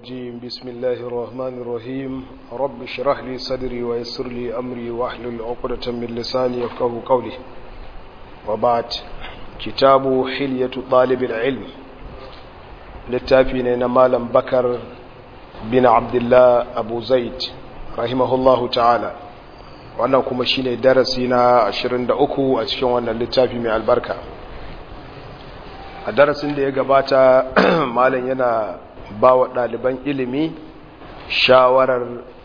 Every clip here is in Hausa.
الرجيم بسم الله الرحمن الرحيم رب اشرح لي صدري ويسر لي أمري واحلل عقدة من لساني يفقه قولي وبعد كتاب حلية طالب العلم للتافين مالا بكر بن عبد الله أبو زيد رحمه الله تعالى wannan kuma shine darasi na 23 a cikin wannan littafi mai albarka a darasin da ya gabata malam yana ba wa ɗaliban ilimi shawarar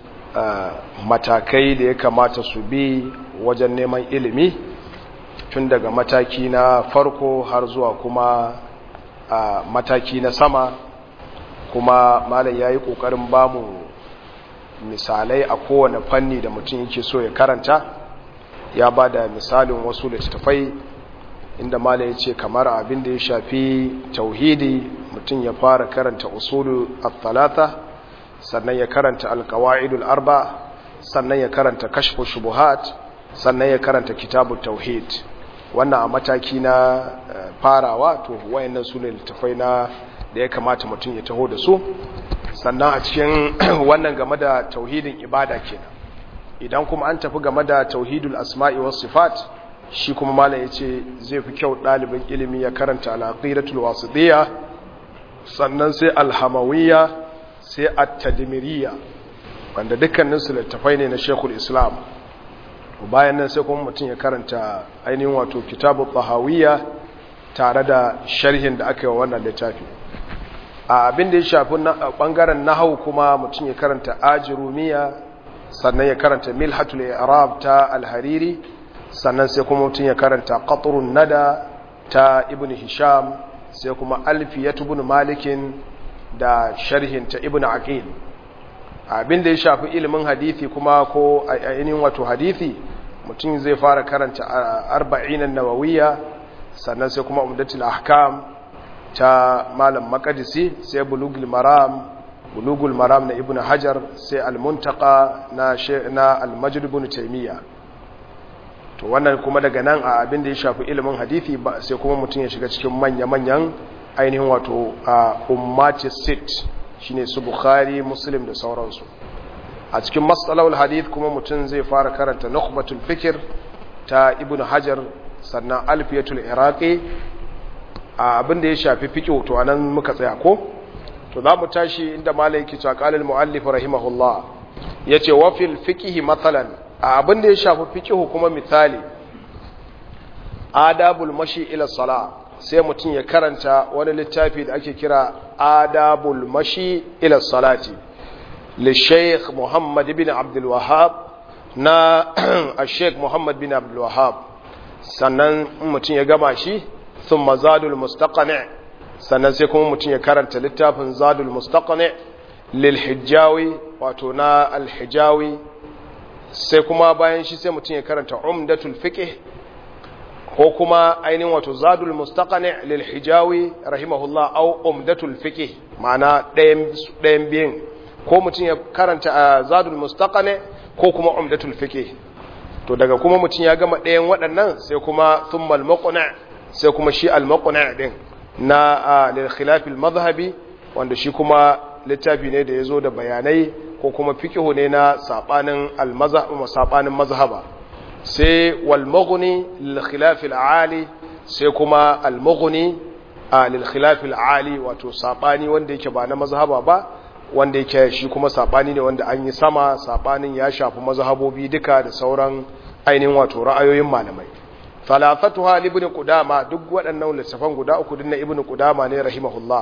matakai da ya kamata su bi wajen neman ilimi tun daga mataki na farko har zuwa kuma mataki na sama kuma malam ya yi ƙoƙarin bamu misalai a kowane fanni da mutum yake so ya karanta ya ba da misalin wasu littattafai inda mala ya ce kamar abin da ya shafi tauhidi mutum ya fara karanta usulu al-talata sannan ya karanta al-qawaidul arba sannan ya karanta kashfu shubuhat sannan ya karanta kitabu tauhid wannan a mataki na farawa to wayannan su ne littafai na da ya kamata mutum ya taho da su sannan a cikin wannan game da tauhidin ibada kenan idan kuma an tafi game da tauhidul asma'i was sifat shi kuma malam yace zai fi kyau ɗalibin ilimi ya karanta al-aqidatul wasitiyya sannan sai al-hamawiyya sai at-tadmiriyya wanda dukkanin su littafai ne na Sheikhul Islam bayan nan sai kuma mutum ya karanta ainihin wato kitabut tahawiyya tare da sharhin da aka yi wa wannan littafi a abin da ya shafi bangaren nahau kuma mutum ya karanta ajirumiya sannan ya karanta milhatul i'rab ta al-hariri sannan sai kuma mutum ya karanta qatrun nada ta ibn hisham sai kuma alfiyatu ibn malikin da sharhin ta ibn aqil abin da ya shafi ilimin hadisi kuma ko ainihin wato hadisi mutum zai fara karanta arba'in an-nawawiyya sannan sai kuma umdatul ahkam ta malam makadisi sai bulugul maram bulugul maram na ibn hajar sai almuntaka na na almajid ibn taymiya to wannan kuma daga nan a abin da ya shafi ilimin hadisi ba sai kuma mutum ya shiga cikin manya-manyan ainihin wato a ummati sit shine su bukhari muslim da sauransu a cikin masalahul hadith kuma mutum zai fara karanta nukhbatul fikr ta ibn hajar sannan alfiyatul iraqi abin da ya shafi fiƙo to anan muka tsaya ko to za mu tashi inda malai ke cewa qalil muallif rahimahullah yace wa fil fiqhi mathalan abin da ya shafi fiqhu kuma misali adabul mashi ila sala sai mutum ya karanta wani littafi da ake kira adabul mashi ila salati li shaykh muhammad ibn abdul wahhab na al-shaykh muhammad bin abdul wahhab sannan mutum ya gama shi ثم زاد المستقنع sannan sai kuma mutum ya karanta littafin zadul mustaqni lil hijjawi wato na al hijjawi sai kuma bayan shi sai mutum ya karanta umdatul fiqh ko kuma ainihin wato zadul mustaqni lil hijjawi rahimahullah au umdatul fiqh ma'ana ɗayan ɗayan biyan ko mutum ya karanta zadul mustaqni ko kuma umdatul fiqh to daga kuma mutum ya gama ɗayan waɗannan sai kuma thummal muqna' sai kuma shi al-maqna din na lil khilaf al-madhhabi wanda shi kuma littafi ne da yazo da bayanai ko kuma fiqhu ne na sabanin al-mazhab sabanin mazhaba sai wal mughni lil khilaf al-ali sai kuma al-mughni lil khilaf al-ali wato sabani wanda yake ba na mazhaba ba wanda yake shi kuma sabani ne wanda an yi sama sabanin ya shafi mazhabobi duka da sauran ainihin wato ra'ayoyin malamai falafatuha ibn qudama duk waɗannan littafan guda uku din na ibn qudama ne rahimahullah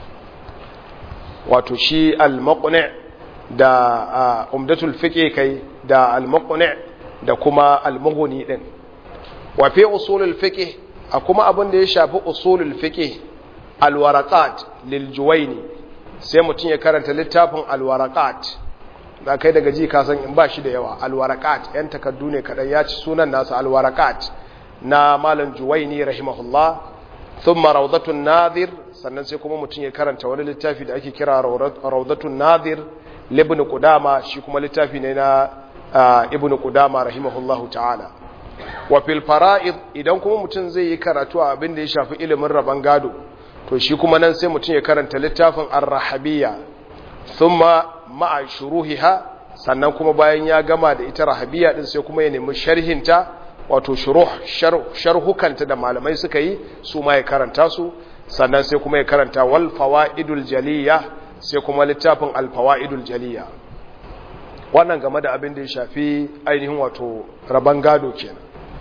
wato shi al-muqni da umdatul fiqh kai da al-muqni da kuma al-mughni din wa fi usulul fiqh a kuma abin da ya shafi usulul fiqh al-waraqat lil juwayni sai mutun ya karanta littafin al-waraqat da kai daga ji ka san in ba shi da yawa al-waraqat yan takaddu ne kadan ya ci sunan nasa al-waraqat na malam juwaini rahimahullah thumma rawdatun nadir sannan sai kuma mutum ya karanta wani littafi da ake kira rawdatun nadir libn qudama shi kuma littafi ne na ibn qudama rahimahullahu ta'ala wa fil fara'id idan kuma mutum zai yi karatu a abin da ya shafi ilimin raban gado to shi kuma nan sai mutum ya karanta littafin ar-rahabiyya thumma ma'a shuruhiha sannan kuma bayan ya gama da ita rahabiya din sai kuma ya nemi sharhinta wato shuruh sharhukanta da malamai suka yi su ma ya karanta su sannan sai kuma ya karanta wal fawaidul jaliya sai kuma littafin al fawaidul jaliya wannan game da abin da ya shafi ainihin wato raban gado kenan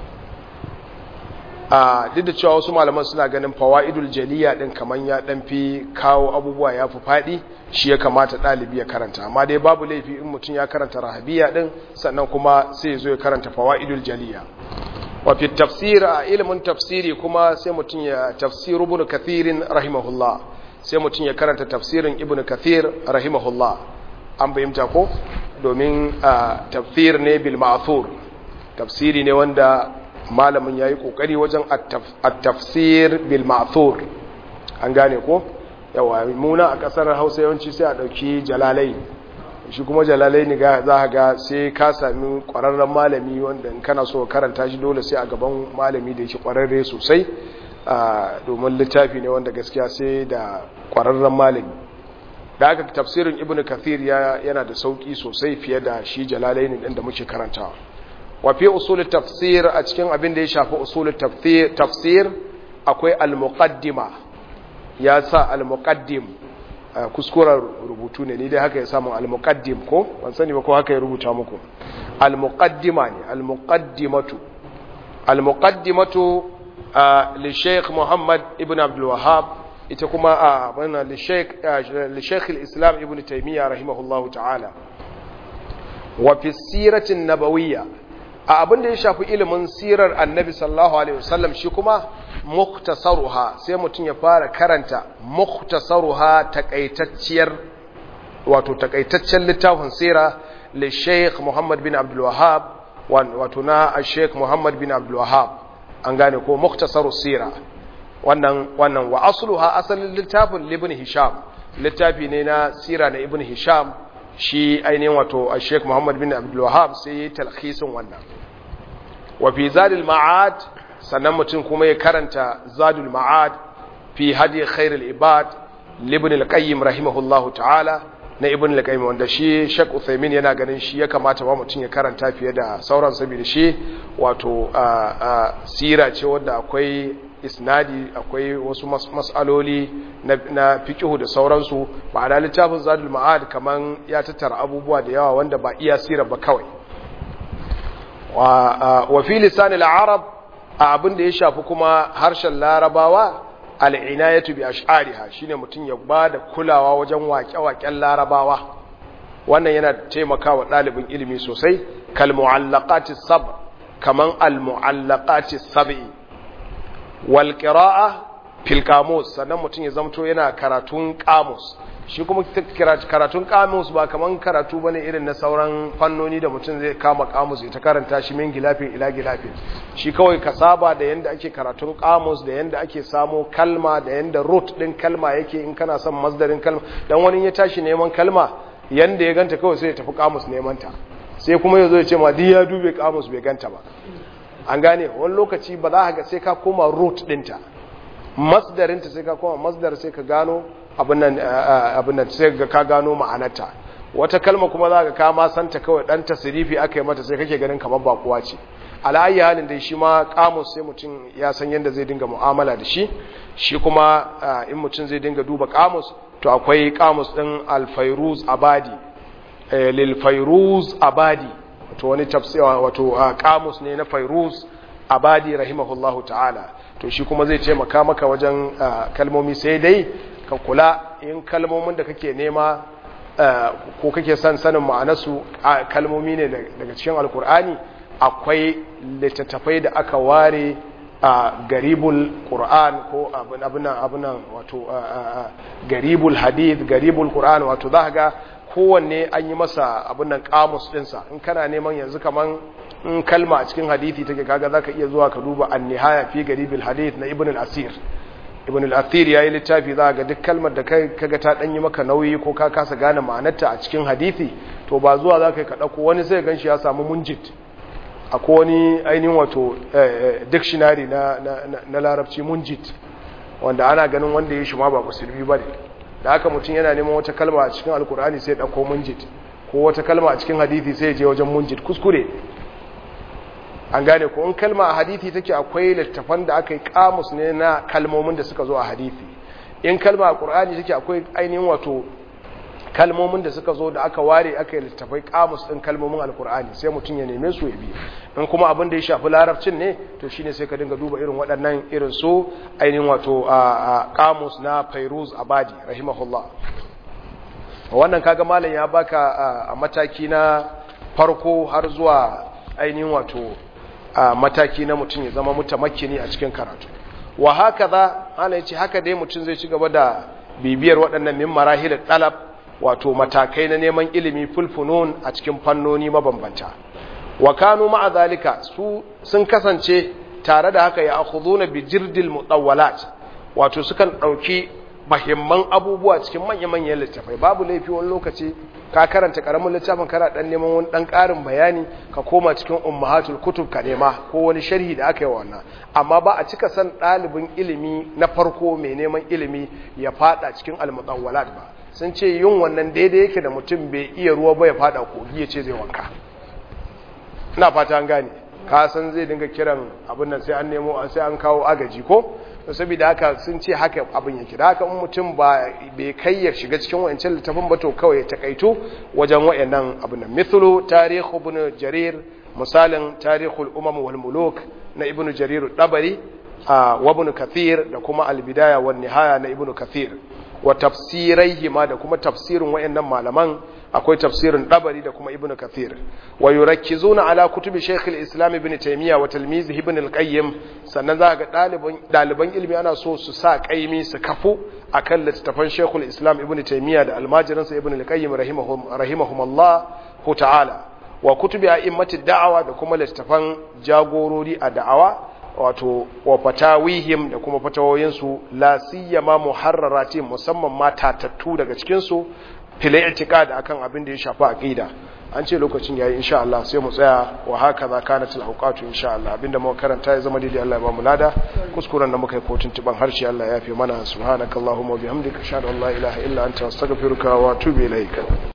a duk da cewa wasu malaman suna ganin fawaidul jaliya din kaman ya dan fi kawo abubuwa ya fi fadi shi ya kamata dalibi ya karanta amma dai babu laifi in mutum ya karanta rahabiya din sannan kuma sai ya zo ya karanta fawaidul jaliya wa fi tafsir a ilimin tafsiri kuma sai mutum ya tafsir ibn kathirin rahimahullah sai mutum ya karanta tafsirin ibn kathir rahimahullah an bayyanta ko domin tafsir ne bil ma'thur tafsiri ne wanda malamin yayi kokari wajen at-tafsir bil ma'thur an gane ko yawa muna a kasar Hausa yawanci sai a dauki jalalai shi kuma jalalai ne za ka ga sai ka sami kwararren malami wanda in kana so karanta shi dole sai a gaban malami da yake kwararre sosai domin littafi ne wanda gaskiya sai da kwararren malami da aka tafsirin ibn kathir yana da sauki sosai fiye da shi jalalai ne ɗin da muke karantawa wafi usulun tafsir a cikin abin da ya shafi usulun tafsir akwai al-muqaddima ya sa al-muqaddim kuskuren rubutu ne ni dai haka ya samu al-muqaddim ko ban sani ba ko haka ya rubuta muku al-muqaddima ne al-muqaddimatu al-muqaddimatu li Sheikh Muhammad ibn Abdul Wahhab ita kuma a bana li Sheikh li Sheikh al-Islam ibn Taymiyyah rahimahullahu ta'ala wa fi siratin nabawiyya a abin da ya shafi ilimin sirar annabi sallallahu alaihi wasallam shi kuma muktasaruha sai mutum ya fara karanta muktasaruha takaitacciyar wato takaitaccen littafin sira li Sheikh Muhammad bin Abdul Wahhab wato na Sheikh Muhammad bin Abdul Wahhab an gane ko muktasarus sira wannan wannan wa asluha asalin littafin Ibn Hisham littafi ne na sira na Ibn Hisham shi ainihin wato Sheikh Muhammad bin Abdul Wahhab sai yayi talkhisin wannan wa fi zadul ma'ad sannan mutum kuma ya karanta zadul ma'ad fi hadi khairul ibad libn al-qayyim rahimahullahu ta'ala na ibn al-qayyim wanda shi Sheikh Uthaymeen yana ganin shi ya kamata ba mutum ya karanta fiye da sauran saboda shi wato sira ce wanda akwai isnadi akwai wasu mas'aloli na fiqhu da sauransu ba da littafin zadul ma'ad kaman ya tattara abubuwa da yawa wanda ba iya sira ba kawai wa fi lisan al-arab abin da ya shafi kuma harshen larabawa al'inayatu bi ash'ariha shine mutum ya ba da kulawa wajen waƙe-waƙen larabawa wannan yana taimakawa ɗalibin ilimi sosai kal mu'allaqati sab kaman al mu'allaqati sab'i wal qira'a fil qamus sannan mutum ya zamto yana karatun qamus shi kuma karatun qamus ba kaman karatu bane irin na sauran fannoni da mutum zai kama qamus ya ta karanta shi min gilafin ila gilafin shi kawai ka saba da yanda ake karatun qamus da yanda ake samo kalma da yanda root din kalma yake in kana son masdarin kalma dan wani ya tashi neman kalma yanda ya ganta kawai sai ya tafi qamus neman ta sai kuma yazo ya ce ma di ya dube qamus bai ganta ba an gane wani lokaci ba za ka ga sai ka koma root dinta masdarin ta sai ka koma masdar sai ka gano abin nan sai ga ka gano ma'anarta wata kalma kuma za ka kama santa kawai dan tasirifi aka yi mata sai kake ganin kamar bakuwa ce ala'ayi halin dai shi ma kamus sai mutum ya san yadda zai dinga mu'amala da shi shi kuma in mutum zai dinga duba kamus to akwai kamus din alfairuz abadi lil fairuz abadi wato wani tafsir wato kamus ne na fairuz abadi rahimahullahu ta'ala to shi kuma zai taimaka maka wajen kalmomi sai dai ka kula in kalmomin da kake nema ko kake son sanin ma'anarsu kalmomi ne daga cikin alkur'ani akwai littattafai da aka ware a garibul qur'an ko abinan abinan wato garibul hadith garibul qur'an wato za ga kowanne an yi masa abinan kamus dinsa in kana neman yanzu kaman in kalma a cikin hadithi take kaga zaka iya zuwa ka duba an-nihaya fi garibul hadith na ibn al-asir ibn al-athir yayi littafi za ga duk kalmar da kai kaga ta danyi maka nauyi ko ka kasa gane ma'anarta a cikin hadisi to ba zuwa za ka dauko wani sai ganshi ya samu munjid akwai wani ainihin wato dictionary na na, na, larabci munjid wanda ana ganin wanda ya shi ma ba musulmi bane da haka mutum yana neman wata kalma a cikin alkur'ani sai ɗauko munjid ko wata kalma a cikin hadithi sai je wajen munjid kuskure an gane ko in kalma a hadithi take akwai littafan da aka yi kamus ne na kalmomin da suka zo a hadithi in kalma a qur'ani take akwai ainihin wato kalmomin da suka zo da aka ware aka yi littafai kamus din kalmomin alkur'ani sai mutum ya neme su ya bi in kuma abin da ya shafi larabcin ne to shine sai ka dinga duba irin waɗannan irin su ainihin wato a kamus na fairuz abadi rahimahullah wannan kaga malam ya baka a mataki na farko har zuwa ainihin wato a mataki na mutum ya zama mutamakkini a cikin karatu wa haka za ana yace haka dai mutum zai ci gaba da bibiyar waɗannan min marahil talab wato matakai na neman ilimi fulfunun a cikin fannoni mabambanta wa kanu ma'a zalika su sun kasance tare da haka ya akhuduna bi jirdil mutawwalat wato sukan dauki mahimman abubuwa cikin manya-manyan littafai babu laifi wani lokaci ka karanta karamin littafin kana dan neman wani dan karin bayani ka koma cikin ummahatul kutub ka nema ko wani sharhi da aka yi wannan amma ba a cika san dalibin ilimi na farko mai neman ilimi ya fada cikin almutawwalat ba sun ce yin wannan daidai yake da mutum bai iya ruwa ba ya fada kogi ya ce zai wanka ina fata an gane ka san zai dinga kiran abin nan sai an nemo sai an kawo agaji ko saboda haka sun ce haka abin yake da haka mutum ba bai kai ya shiga cikin wayancan littafin ba to kawai ya takaito wajen wayannan abin nan mithlu tarikh ibn jarir misalin tarihul umam wal muluk na ibn jarir dabari wa ibn kathir da kuma al bidaya wan nihaya na ibn kathir wa tafsiraihi ma da kuma tafsirin wayannan malaman akwai tafsirin dabari da kuma ibnu kathir wa yurakkizuna ala kutubi shaykh al-islam ibn taymiya wa talmizihi ibn al-qayyim sannan za ga daliban daliban ilimi ana so su sa kaimi su kafu akan littafan shaykh al-islam ibn taymiya da almajiransa ibn al-qayyim rahimahum rahimahumullah ta'ala wa kutubi a'immati da'awa da kuma littafan jagorori a da'awa wato wa fatawihim da kuma fatawoyinsu la siyama muharrarati musamman ma tatattu daga cikin su fil i'tiqad akan abin da ya shafi aqida an ce lokacin yayi insha Allah sai mu tsaya wa haka za kanat al awqatu insha Allah abinda muka karanta ya zama daidai Allah ya ba mu lada kuskuren da muka yi kotun tuban harshe Allah ya fi mana subhanakallahumma wa bihamdika ashhadu an la ilaha illa anta astaghfiruka wa atubu ilaik